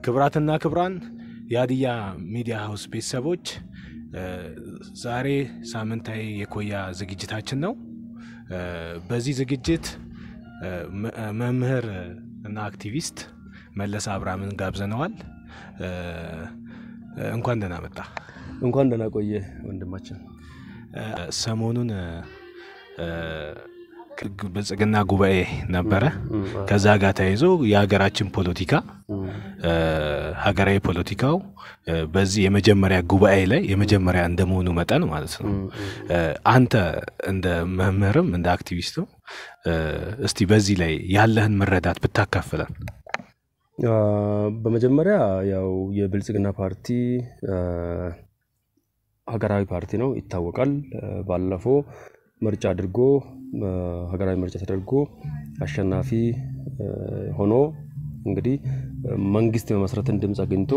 ክብራትና ክብራን የሀዲያ ሚዲያ ሀውስ ቤተሰቦች ዛሬ ሳምንታዊ የኮያ ዝግጅታችን ነው። በዚህ ዝግጅት መምህር እና አክቲቪስት መለሰ አብርሃምን ጋብዘነዋል። እንኳን ደህና መጣ። እንኳን ደህና ቆየ ወንድማችን። ሰሞኑን ብልጽግና ጉባኤ ነበረ። ከዛ ጋር ተያይዞ የሀገራችን ፖለቲካ ሀገራዊ ፖለቲካው በዚህ የመጀመሪያ ጉባኤ ላይ የመጀመሪያ እንደመሆኑ መጠን ማለት ነው። አንተ እንደ መምህርም እንደ አክቲቪስትም እስቲ በዚህ ላይ ያለህን መረዳት ብታካፍለን። በመጀመሪያ ያው የብልጽግና ፓርቲ ሀገራዊ ፓርቲ ነው ይታወቃል። ባለፈው ምርጫ አድርጎ ሀገራዊ ምርጫ ተደርጎ አሸናፊ ሆኖ እንግዲህ መንግስት የመመስረትን ድምፅ አግኝቶ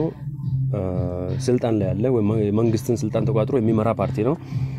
ስልጣን ላይ ያለ ወይም የመንግስትን ስልጣን ተቋጥሮ የሚመራ ፓርቲ ነው።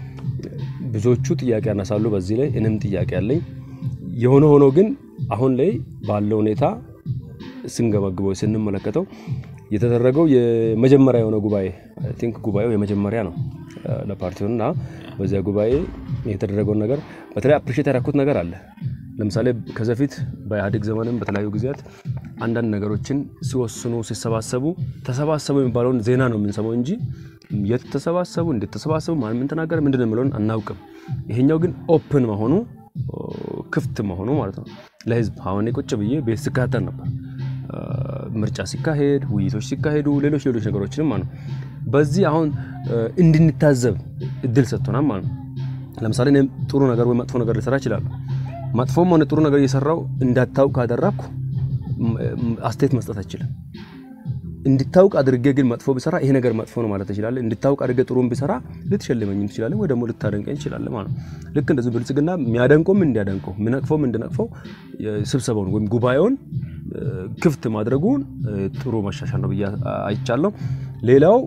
ብዙዎቹ ጥያቄ ያነሳሉ። በዚህ ላይ እኔም ጥያቄ አለኝ። የሆነ ሆኖ ግን አሁን ላይ ባለው ሁኔታ ስንገመግበው ስንመለከተው የተደረገው የመጀመሪያ የሆነ ጉባኤ ቲንክ ጉባኤው የመጀመሪያ ነው ለፓርቲው እና በዚያ ጉባኤ የተደረገውን ነገር በተለይ አፕሪሼት ያደረኩት ነገር አለ። ለምሳሌ ከዚ በፊት በኢህአዴግ ዘመንም በተለያዩ ጊዜያት አንዳንድ ነገሮችን ሲወስኑ ሲሰባሰቡ ተሰባሰቡ የሚባለውን ዜና ነው የምንሰማው እንጂ የት ተሰባሰቡ፣ እንዴት ተሰባሰቡ፣ ማን ምን ተናገረ፣ ምንድን ነው የሚለውን አናውቅም። ይሄኛው ግን ኦፕን መሆኑ ክፍት መሆኑ ማለት ነው ለህዝብ። አሁን ቁጭ ብዬ ቤት ስከታተል ነበር ምርጫ ሲካሄድ ውይይቶች ሲካሄዱ ሌሎች ሌሎች ነገሮችንም ማለት ነው። በዚህ አሁን እንድንታዘብ እድል ሰጥቶናል ማለት ነው። ለምሳሌ እኔም ጥሩ ነገር ወይ መጥፎ ነገር ልሰራ እችላለሁ። መጥፎም ሆነ ጥሩ ነገር እየሰራው እንዳታውቅ ካደረግኩ አስተያየት መስጠት አይችልም። እንድታውቅ አድርጌ ግን መጥፎ ብሰራ ይሄ ነገር መጥፎ ነው ማለት ትችላለህ። እንድታውቅ አድርጌ ጥሩን ብሰራ ልትሸልመኝም ትችላለህ፣ ወይ ደግሞ ልታደንቀኝ ትችላለህ ማለት ነው። ልክ እንደዚህ ብልጽግና የሚያደንቀውም እንዲያደንቀው የሚነቅፈውም እንዲነቅፈው ስብሰባውን ወይም ጉባኤውን ክፍት ማድረጉን ጥሩ መሻሻል ነው ብዬ አይቻለሁ። ሌላው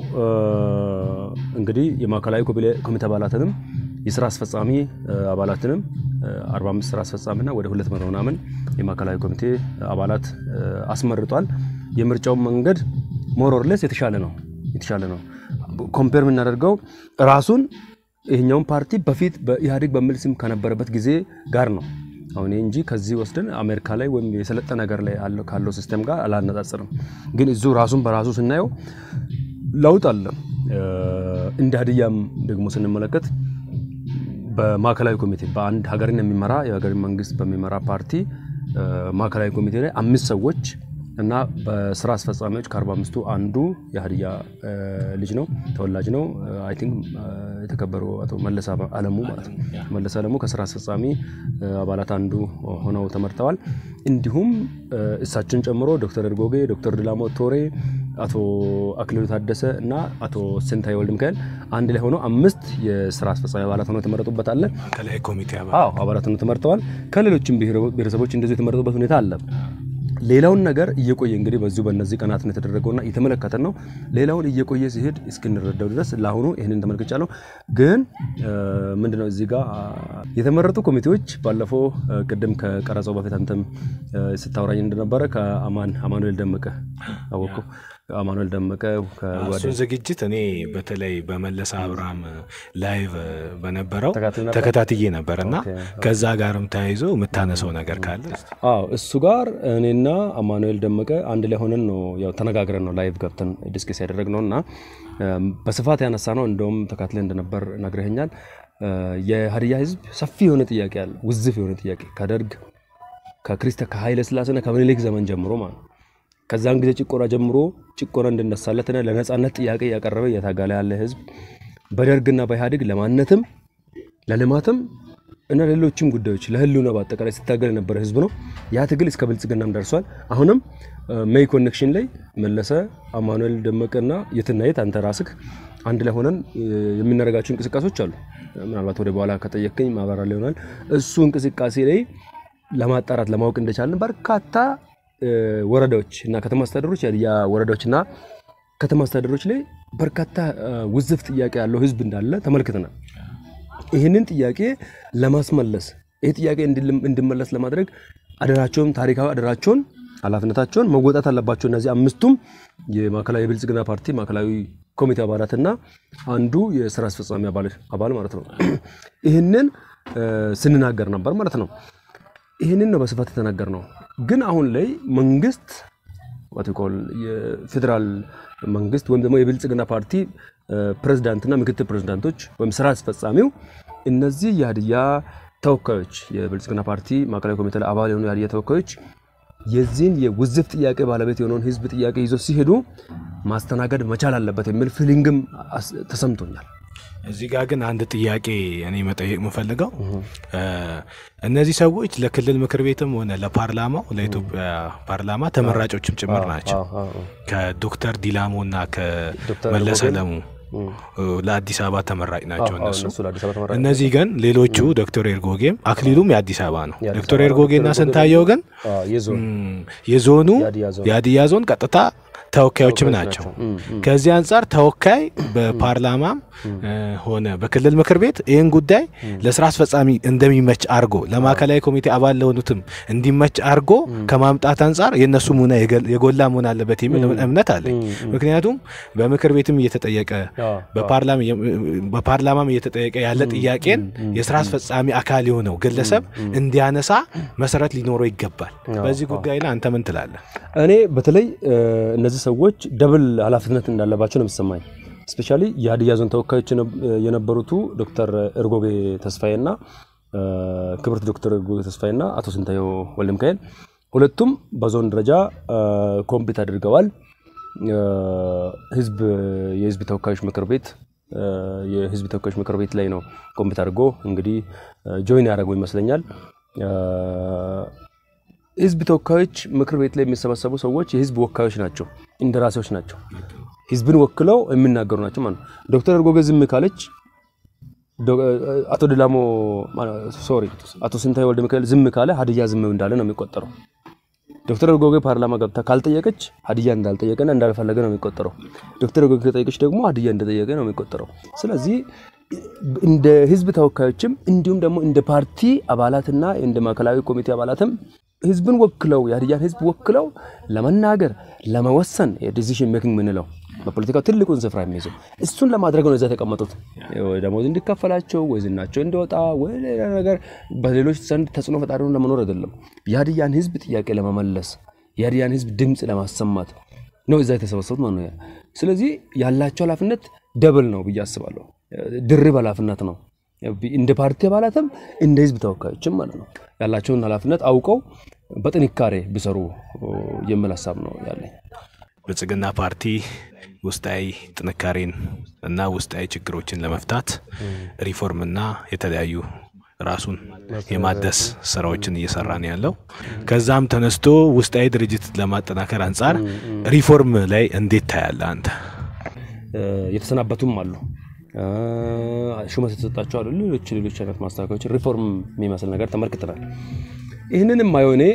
እንግዲህ የማዕከላዊ ኮሚቴ አባላትንም የስራ አስፈጻሚ አባላትንም 45 ስራ አስፈጻሚና ወደ 200 ምናምን የማዕከላዊ ኮሚቴ አባላት አስመርጧል። የምርጫውን መንገድ ሞሮርሌስ የተሻለ ነው የተሻለ ነው። ኮምፔር የምናደርገው ራሱን ይህኛውን ፓርቲ በፊት በኢህአዴግ በሚል ስም ከነበረበት ጊዜ ጋር ነው አሁን እንጂ ከዚህ ወስደን አሜሪካ ላይ ወይም የሰለጠነ ነገር ላይ ካለው ሲስተም ጋር አላነጻጽርም። ግን እዚሁ ራሱን በራሱ ስናየው ለውጥ አለ። እንደ ሀዲያም ደግሞ ስንመለከት በማዕከላዊ ኮሚቴ በአንድ ሀገርን የሚመራ የሀገርን መንግስት በሚመራ ፓርቲ ማዕከላዊ ኮሚቴ ላይ አምስት ሰዎች እና በስራ አስፈጻሚዎች ከአርባ አምስቱ አንዱ የሀዲያ ልጅ ነው፣ ተወላጅ ነው። አይ ቲንክ የተከበሩ አቶ መለስ አለሙ ማለት ነው። መለስ አለሙ ከስራ አስፈጻሚ አባላት አንዱ ሆነው ተመርጠዋል። እንዲሁም እሳቸውን ጨምሮ ዶክተር እርጎጌ፣ ዶክተር ድላሞ ቶሬ፣ አቶ አክሊሉ ታደሰ እና አቶ ስንታየ ወልድ ሚካኤል አንድ ላይ ሆነው አምስት የስራ አስፈጻሚ አባላት ሆነው የተመረጡበት አለ። ማዕከላዊ ኮሚቴ አባላት ሆነው ተመርጠዋል። ከሌሎችም ብሔረሰቦች እንደዚሁ የተመረጡበት ሁኔታ አለ። ሌላውን ነገር እየቆየ እንግዲህ በዚሁ በእነዚህ ቀናት ነው የተደረገውና እየተመለከተን ነው። ሌላውን እየቆየ ሲሄድ እስክንረዳው ድረስ ለአሁኑ ይህንን ተመልክቻለሁ። ግን ምንድነው እዚህ ጋር የተመረጡ ኮሚቴዎች ባለፈው ቅድም ከቀረጸው በፊት አንተም ስታወራኝ እንደነበረ ከአማን አማኑኤል ደመቀ አወቁ አማኑኤል ደመቀ እሱን ዝግጅት እኔ በተለይ በመለሰ አብርሃም ላይቭ በነበረው ተከታትዬ ነበር እና ከዛ ጋርም ተያይዞ የምታነሰው ነገር ካለ አዎ እሱ ጋር እኔና አማኑኤል ደመቀ አንድ ላይ ሆነን ነው ያው ተነጋግረን ነው ላይቭ ገብተን ዲስከስ ያደረግነው እና በስፋት ያነሳ ነው እንደውም ተካትለ እንደነበር ነግረኸኛል። የሀዲያ ህዝብ ሰፊ የሆነ ጥያቄ አለ፣ ውዝፍ የሆነ ጥያቄ ከደርግ ከክሪስተ ከኃይለ ስላሴና ከምኒልክ ዘመን ጀምሮ ማለት ከዛን ጊዜ ጭቆና ጀምሮ ጭቆና እንድነሳለትና ለነጻነት ጥያቄ እያቀረበ እየታገለ ያለ ህዝብ በደርግና በኢህአዴግ ለማንነትም ለልማትም እና ሌሎችም ጉዳዮች ለህልውና በአጠቃላይ ሲታገል የነበረ ህዝብ ነው። ያ ትግል እስከ ብልጽግናም ደርሷል። አሁንም ሜይ ኮኔክሽን ላይ መለሰ አማኑኤል ደመቀና የትናየት አንተ ራስህ አንድ ላይ ሆነን የምናደርጋቸው እንቅስቃሴዎች አሉ። ምናልባት ወደ በኋላ ከጠየቅከኝ ማብራሪያ ይሆናል። እሱ እንቅስቃሴ ላይ ለማጣራት ለማወቅ እንደቻለን በርካታ ወረዳዎች እና ከተማ አስተዳደሮች ያ ወረዳዎችና ከተማ አስተዳደሮች ላይ በርካታ ውዝፍ ጥያቄ ያለው ህዝብ እንዳለ ተመልክተናል። ይህንን ጥያቄ ለማስመለስ ይህ ጥያቄ እንዲመለስ ለማድረግ አደራቸውን ታሪካዊ አደራቸውን ኃላፊነታቸውን መወጣት አለባቸው። እነዚህ አምስቱም የማዕከላዊ የብልጽግና ፓርቲ ማዕከላዊ ኮሚቴ አባላትና አንዱ የስራ አስፈጻሚ አባል ማለት ነው። ይህንን ስንናገር ነበር ማለት ነው። ይህንን ነው በስፋት የተናገር ነው። ግን አሁን ላይ መንግስት ዋቲኮል የፌዴራል መንግስት ወይም ደግሞ የብልጽግና ፓርቲ ፕሬዝዳንትና ምክትል ፕሬዝዳንቶች ወይም ስራ አስፈጻሚው እነዚህ የሀዲያ ተወካዮች የብልጽግና ፓርቲ ማዕከላዊ ኮሚቴ ላይ አባል የሆኑ የሀዲያ ተወካዮች የዚህን የውዝፍ ጥያቄ ባለቤት የሆነውን ህዝብ ጥያቄ ይዞ ሲሄዱ ማስተናገድ መቻል አለበት የሚል ፊሊንግም ተሰምቶኛል። እዚህ ጋር ግን አንድ ጥያቄ እኔ መጠየቅ የምፈልገው እነዚህ ሰዎች ለክልል ምክር ቤትም ሆነ ለፓርላማው ለኢትዮጵያ ፓርላማ ተመራጮችም ጭምር ናቸው። ከዶክተር ዲላሞ እና ከመለሰ ለሙ ለአዲስ አበባ ተመራጭ ናቸው እነሱ። እነዚህ ግን ሌሎቹ ዶክተር ኤርጎጌም አክሊሉም የአዲስ አበባ ነው። ዶክተር ኤርጎጌና ስንታየው ግን የዞኑ የሀዲያ ዞን ቀጥታ ተወካዮችም ናቸው። ከዚህ አንጻር ተወካይ በፓርላማም ሆነ በክልል ምክር ቤት ይህን ጉዳይ ለስራ አስፈጻሚ እንደሚመች አርጎ ለማዕከላዊ ኮሚቴ አባል ለሆኑትም እንዲመች አርጎ ከማምጣት አንጻር የእነሱ ሙና የጎላ መሆን አለበት የሚል እምነት አለኝ። ምክንያቱም በምክር ቤትም እየተጠየቀ በፓርላማም እየተጠየቀ ያለ ጥያቄን የስራ አስፈጻሚ አካል የሆነው ግለሰብ እንዲያነሳ መሰረት ሊኖረው ይገባል። በዚህ ጉዳይ ላይ አንተ ምን ትላለህ? እኔ በተለይ እነዚህ ሰዎች ደብል ኃላፊነት እንዳለባቸው ነው የሚሰማኝ። ስፔሻሊ የሀዲያ ዞን ተወካዮች የነበሩቱ ዶክተር ኤርጎጌ ተስፋዬና ክብርት ዶክተር ኤርጎጌ ተስፋዬና አቶ ስንታየው ወልደ ሚካኤል ሁለቱም በዞን ደረጃ ኮምፒት አድርገዋል። ህዝብ የህዝብ ተወካዮች ምክር ቤት የህዝብ ተወካዮች ምክር ቤት ላይ ነው ኮምፒት አድርጎ እንግዲህ ጆይን ያደረገው ይመስለኛል። ህዝብ ተወካዮች ምክር ቤት ላይ የሚሰበሰቡ ሰዎች የህዝብ ወካዮች ናቸው፣ እንደራሴዎች ናቸው። ህዝብን ወክለው የሚናገሩ ናቸው ማለት ነው። ዶክተር ኤርጎጌ ዝም ካለች አቶ ድላሞ ሶሪ አቶ ስንታየ ወልደ ሚካኤል ዝም ካለ ሀዲያ ዝም እንዳለ ነው የሚቆጠረው። ዶክተር ኤርጎጌ ፓርላማ ገብታ ካልጠየቀች ሀዲያ እንዳልጠየቀና እንዳልፈለገ ነው የሚቆጠረው። ዶክተር ኤርጎጌ ከጠየቀች ደግሞ ሀዲያ እንደጠየቀ ነው የሚቆጠረው። ስለዚህ እንደ ህዝብ ተወካዮችም እንዲሁም ደግሞ እንደ ፓርቲ አባላትና እንደ ማዕከላዊ ኮሚቴ አባላትም ህዝብን ወክለው የሀዲያን ህዝብ ወክለው ለመናገር ለመወሰን የዲሲሽን ሜኪንግ ምንለው በፖለቲካው ትልቁን ስፍራ የሚይዘው እሱን ለማድረግ ነው እዛ የተቀመጡት። ደሞዝ እንዲከፈላቸው ወይ ዝናቸው እንዲወጣ ወይ ሌላ ነገር በሌሎች ዘንድ ተጽዕኖ ፈጣሪ ለመኖር አይደለም። የሀዲያን ህዝብ ጥያቄ ለመመለስ የሀዲያን ህዝብ ድምፅ ለማሰማት ነው እዛ የተሰበሰቡት ማለት ነው። ስለዚህ ያላቸው ኃላፊነት ደብል ነው ብዬ አስባለሁ። ድርብ ኃላፊነት ነው። እንደ ፓርቲ አባላትም እንደ ህዝብ ተወካዮችም ማለት ነው ያላቸውን ኃላፊነት አውቀው በጥንካሬ ቢሰሩ የሚል ሀሳብ ነው ያለኝ። ብልጽግና ፓርቲ ውስጣዊ ጥንካሬን እና ውስጣዊ ችግሮችን ለመፍታት ሪፎርምና የተለያዩ ራሱን የማደስ ስራዎችን እየሰራ ነው ያለው። ከዛም ተነስቶ ውስጣዊ ድርጅት ለማጠናከር አንጻር ሪፎርም ላይ እንዴት ታያለ አንተ? የተሰናበቱም አሉ ሹመት የተሰጣቸው አሉ። ሌሎች ሌሎች አይነት ማስተካከያዎች ሪፎርም የሚመስል ነገር ተመልክተናል። ይህንንም ማየው እኔ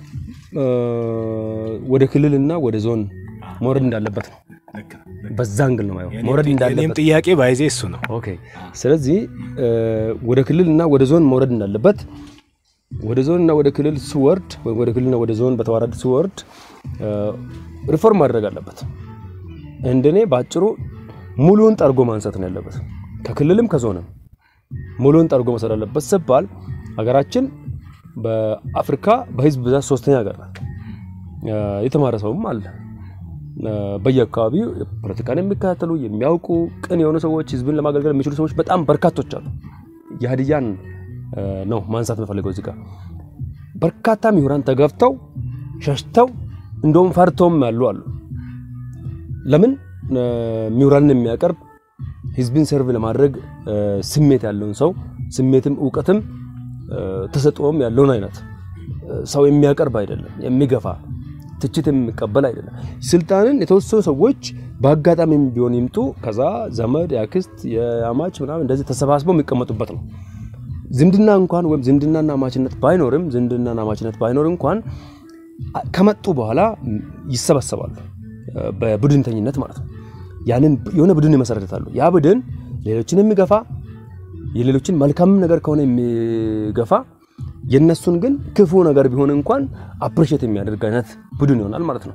ወደ ክልልና ወደ ዞን መውረድ እንዳለበት ነው። በዛ አንግል ነው ማየው መውረድ እንዳለበት ጥያቄ ባይዜ እሱ ነው። ኦኬ። ስለዚህ ወደ ክልልና ወደ ዞን መውረድ እንዳለበት ወደ ዞንና ወደ ክልል ሲወርድ ወይም ወደ ክልልና ወደ ዞን በተዋረድ ሲወርድ ሪፎርም ማድረግ አለበት። እንደኔ በአጭሩ ሙሉውን ጠርጎ ማንሳት ነው ያለበት። ከክልልም ከዞንም ሙሉውን ጠርጎ መውሰድ አለበት ሲባል ሀገራችን በአፍሪካ በህዝብ ብዛት ሶስተኛ ሀገር ናት። የተማረ ሰውም አለ። በየአካባቢው ፖለቲካን የሚከታተሉ የሚያውቁ ቅን የሆኑ ሰዎች፣ ህዝብን ለማገልገል የሚችሉ ሰዎች በጣም በርካቶች አሉ። የሀዲያን ነው ማንሳት የምፈልገው እዚህ ጋር በርካታ ምሁራን ተገፍተው ሸሽተው እንደውም ፈርተውም ያሉ አሉ። ለምን ምሁራንን የሚያቀርብ ህዝብን ሰርቭ ለማድረግ ስሜት ያለውን ሰው ስሜትም እውቀትም ተሰጥኦም ያለውን አይነት ሰው የሚያቀርብ አይደለም፣ የሚገፋ ትችት የሚቀበል አይደለም። ስልጣንን የተወሰኑ ሰዎች በአጋጣሚም ቢሆን ይምጡ፣ ከዛ ዘመድ፣ የአክስት፣ የአማች ምናምን እንደዚህ ተሰባስበው የሚቀመጡበት ነው። ዝምድና እንኳን ወይም ዝምድናና አማችነት ባይኖርም ዝምድናና አማችነት ባይኖር እንኳን ከመጡ በኋላ ይሰበሰባሉ፣ በቡድንተኝነት ማለት ነው። ያንን የሆነ ቡድን ይመሰረታሉ። ያ ቡድን ሌሎችን የሚገፋ የሌሎችን መልካም ነገር ከሆነ የሚገፋ የነሱን ግን ክፉ ነገር ቢሆን እንኳን አፕሪሼት የሚያደርግ አይነት ቡድን ይሆናል ማለት ነው።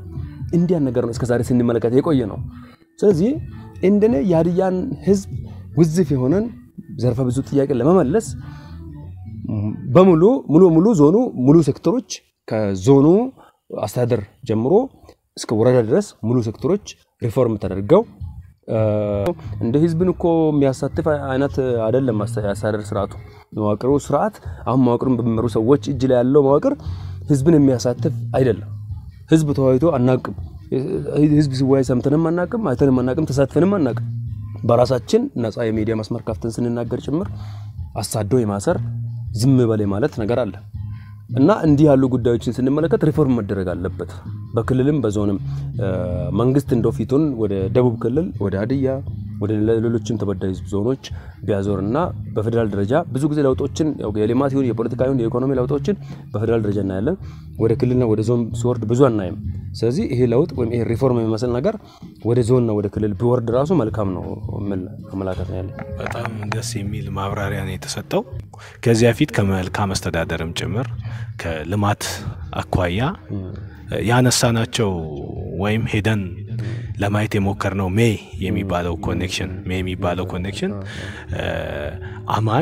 እንዲያን ነገር ነው እስከዛሬ ስንመለከት የቆየ ነው። ስለዚህ እንደኔ የሀዲያን ህዝብ ውዝፍ የሆነን ዘርፈ ብዙ ጥያቄ ለመመለስ በሙሉ ሙሉ ሙሉ ዞኑ ሙሉ ሴክተሮች ከዞኑ አስተዳደር ጀምሮ እስከ ወረዳ ድረስ ሙሉ ሴክተሮች ሪፎርም ተደርገው እንደ ህዝብን እኮ የሚያሳትፍ አይነት አይደለም። አስተዳደር ስርዓቱ መዋቅሩ ስርዓት አሁን መዋቅሩን በሚመሩ ሰዎች እጅ ላይ ያለው መዋቅር ህዝብን የሚያሳትፍ አይደለም። ህዝብ ተወያይቶ አናቅም። ህዝብ ሲወያይ ሰምተንም አናቅም፣ አይተንም አናቅም፣ ተሳትፈንም አናቅም። በራሳችን ነፃ የሚዲያ መስመር ከፍተን ስንናገር ጭምር አሳዶ የማሰር ዝም በላይ ማለት ነገር አለ እና እንዲህ ያሉ ጉዳዮችን ስንመለከት ሪፎርም መደረግ አለበት። በክልልም በዞንም መንግስት እንደው ፊቱን ወደ ደቡብ ክልል ወደ ሀዲያ ወደ ሌሎችም ተበዳይ ዞኖች ቢያዞር እና በፌዴራል ደረጃ ብዙ ጊዜ ለውጦችን የልማት ይሁን የፖለቲካ ይሁን የኢኮኖሚ ለውጦችን በፌዴራል ደረጃ እናያለን። ወደ ክልልና ወደ ዞን ሲወርድ ብዙ አናይም። ስለዚህ ይሄ ለውጥ ወይም ይሄ ሪፎርም የሚመስል ነገር ወደ ዞንና ወደ ክልል ቢወርድ ራሱ መልካም ነው የሚል አመላከት ነው ያለ። በጣም ደስ የሚል ማብራሪያ ነው የተሰጠው። ከዚያ ፊት ከመልካም አስተዳደርም ጭምር ከልማት አኳያ ያነሳናቸው ወይም ሄደን ለማየት የሞከርነው ሜ የሚባለው ኮኔክሽን ሜ የሚባለው ኮኔክሽን አማን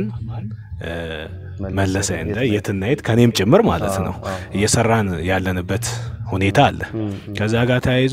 መለሰ እንደ የትና የት ከኔም ጭምር ማለት ነው እየሰራን ያለንበት ሁኔታ አለ። ከዛ ጋር ተያይዞ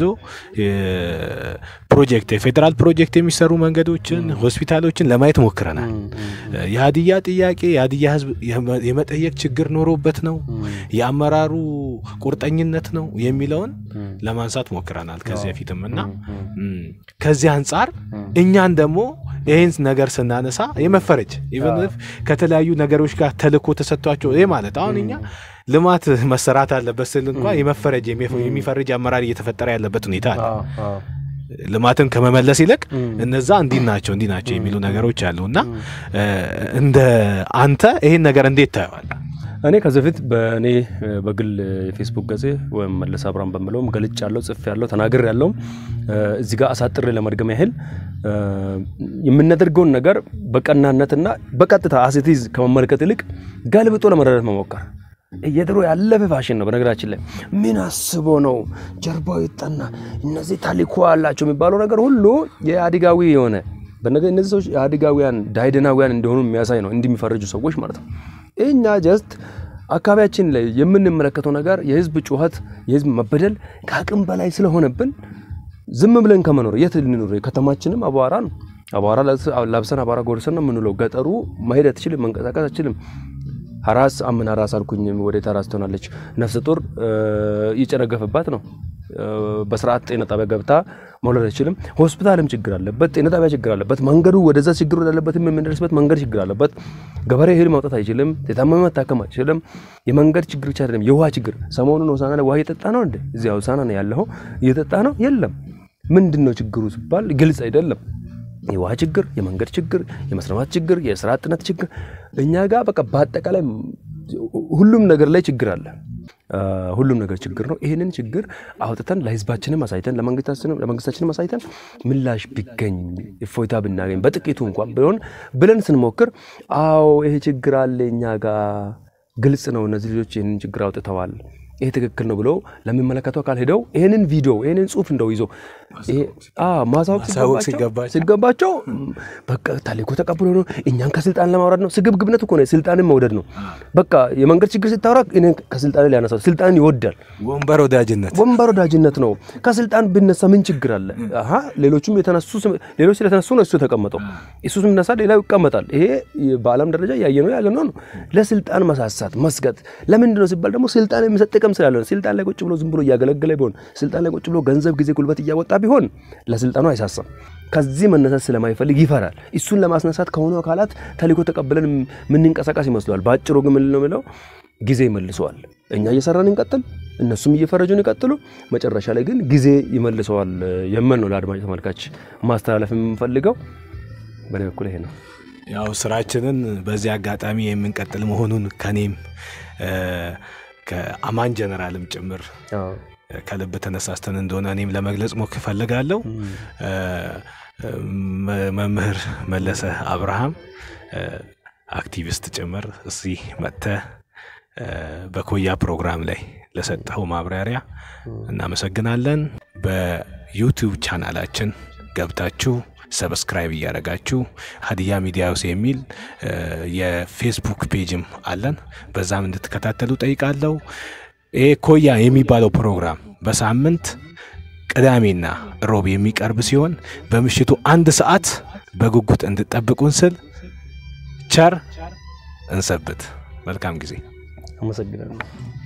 ፕሮጀክት የፌዴራል ፕሮጀክት የሚሰሩ መንገዶችን፣ ሆስፒታሎችን ለማየት ሞክረናል። የሀዲያ ጥያቄ የሀዲያ ሕዝብ የመጠየቅ ችግር ኖሮበት ነው የአመራሩ ቁርጠኝነት ነው የሚለውን ለማንሳት ሞክረናል ከዚህ በፊትም እና ከዚህ አንጻር እኛን ደግሞ ይህን ነገር ስናነሳ የመፈረጅ ኢቨን ከተለያዩ ነገሮች ጋር ተልእኮ ተሰጥቷቸው ይህ ማለት አሁን እኛ ልማት መሰራት አለበት ስል እንኳ የመፈረጅ የሚፈርጅ አመራር እየተፈጠረ ያለበት ሁኔታ አለ። ልማትን ከመመለስ ይልቅ እነዛ እንዲህ ናቸው እንዲህ ናቸው የሚሉ ነገሮች አሉ እና እንደ አንተ ይሄን ነገር እንዴት ታየዋለህ? እኔ ከዚህ በፊት በእኔ በግል የፌስቡክ ገጼ ወይም መለስ አብርሃም በምለውም ገልጭ ያለው ጽፍ ያለው ተናግር ያለውም እዚህ ጋር አሳጥሬ ለመድገም ያህል የምናደርገውን ነገር በቀናነትና በቀጥታ አሴቲዝ ከመመልከት ይልቅ ገልብጦ ለመረዳት መሞከር የድሮ ያለፈ ፋሽን ነው። በነገራችን ላይ ምን አስቦ ነው ጀርባው ይጠና እነዚህ ታሊኮ አላቸው የሚባለው ነገር ሁሉ የአዲጋዊ የሆነ እነዚህ ሰዎች የአዲጋዊያን ዳይደናዊያን እንደሆኑ የሚያሳይ ነው፣ እንዲሚፈርጁ ሰዎች ማለት ነው። እኛ ጀስት አካባቢያችን ላይ የምንመለከተው ነገር የህዝብ ጩኸት፣ የህዝብ መበደል ከአቅም በላይ ስለሆነብን ዝም ብለን ከመኖር የት ልንኖር? ከተማችንም አቧራ ነው። አቧራ ለብሰን አቧራ ጎርሰን ነው የምንውለው። ገጠሩ መሄድ አትችልም፣ መንቀሳቀስ አትችልም። ሀራስ አምን ሀራስ አልኩኝ ወዴት ሀራስ ትሆናለች? ነፍሰ ጡር እየጨነገፈባት ነው። በስርዓት ጤና ጣቢያ ገብታ መውለድ አይችልም። ሆስፒታልም ችግር አለበት፣ ጤና ጣቢያ ችግር አለበት። መንገዱ ወደዛ ችግር ወዳለበት የምንደርስበት መንገድ ችግር አለበት። ገበሬ እህል ማውጣት አይችልም። የታመመ መታከም አይችልም። የመንገድ ችግር ብቻ አይደለም፣ የውሃ ችግር። ሰሞኑን ሆሳና ላይ ውሃ እየጠጣ ነው እንዴ? እዚያ ሆሳና ነው ያለው፣ እየጠጣ ነው የለም። ምንድን ነው ችግሩ ሲባል ግልጽ አይደለም። የውሃ ችግር፣ የመንገድ ችግር፣ የመስረማት ችግር፣ የስራ አጥነት ችግር እኛ ጋር በቃ በአጠቃላይ ሁሉም ነገር ላይ ችግር አለ። ሁሉም ነገር ችግር ነው። ይህንን ችግር አውጥተን ለህዝባችንም አሳይተን ለመንግስታችንም አሳይተን ምላሽ ቢገኝ እፎይታ ብናገኝ በጥቂቱ እንኳን ቢሆን ብለን ስንሞክር፣ አዎ ይሄ ችግር አለ እኛ ጋር ግልጽ ነው። እነዚህ ልጆች ይህንን ችግር አውጥተዋል ይሄ ትክክል ነው ብለው ለሚመለከተው አካል ሄደው ይህንን ቪዲዮ ይህንን ጽሁፍ እንደው ይዞ ማሳወቅ ሲገባቸው በቃ ታሊኮ ተቀብሎ ነው እኛን ከስልጣን ለማውረድ ነው። ስግብግብነት እኮ ነው፣ ስልጣንን መውደድ ነው። በቃ የመንገድ ችግር ስታወራ እኔን ከስልጣን ሊያነሳ ስልጣንን ይወዳል። ወንበር ወዳጅነት ወንበር ወዳጅነት ነው። ከስልጣን ብነሳ ምን ችግር አለ? አሀ ሌሎቹም የተነሱ ሌሎች ስለተነሱ ነው እሱ የተቀመጠው። እሱ ስነሳ ሌላው ይቀመጣል። ይሄ በዓለም ደረጃ ያየነው ያለ ነው። ለስልጣን መሳሳት መስገጥ ለምንድን ነው ሲባል ደግሞ ስልጣን የሚሰጥ ጥቅም ስላለ ነው። ስልጣን ላይ ቁጭ ብሎ ዝም ብሎ እያገለገለ ቢሆን ስልጣን ላይ ቁጭ ብሎ ገንዘብ፣ ጊዜ፣ ጉልበት እያወጣ ቢሆን ለስልጣኑ አይሳሳም። ከዚህ መነሳት ስለማይፈልግ ይፈራል። እሱን ለማስነሳት ከሆኑ አካላት ተልእኮ ተቀብለን የምንንቀሳቀስ ይመስለዋል። በአጭሩ ግን ምን ነው የሚለው ጊዜ ይመልሰዋል። እኛ እየሰራን እንቀጥል፣ እነሱም እየፈረጁን ይቀጥሉ። መጨረሻ ላይ ግን ጊዜ ይመልሰዋል የምል ነው ለአድማጭ ተመልካች ማስተላለፍ የምንፈልገው። በእኔ በኩል ይሄ ነው። ያው ስራችንን በዚህ አጋጣሚ የምንቀጥል መሆኑን ከኔም ከአማን ጀነራልም ጭምር ከልብ ተነሳስተን እንደሆነ እኔም ለመግለጽ ሞክ እፈልጋለሁ። መምህር መለሰ አብርሃም አክቲቪስት ጭምር እዚህ መጥተህ በኮያ ፕሮግራም ላይ ለሰጠኸው ማብራሪያ እናመሰግናለን። በዩቲዩብ ቻናላችን ገብታችሁ ሰብስክራይብ እያደረጋችሁ ሀዲያ ሚዲያ ሃውስ የሚል የፌስቡክ ፔጅም አለን። በዛም እንድትከታተሉ ጠይቃለሁ። ይሄ ኮያ የሚባለው ፕሮግራም በሳምንት ቅዳሜና ሮብ የሚቀርብ ሲሆን በምሽቱ አንድ ሰዓት በጉጉት እንድጠብቁን ስል ቸር እንሰብት። መልካም ጊዜ። አመሰግናለሁ።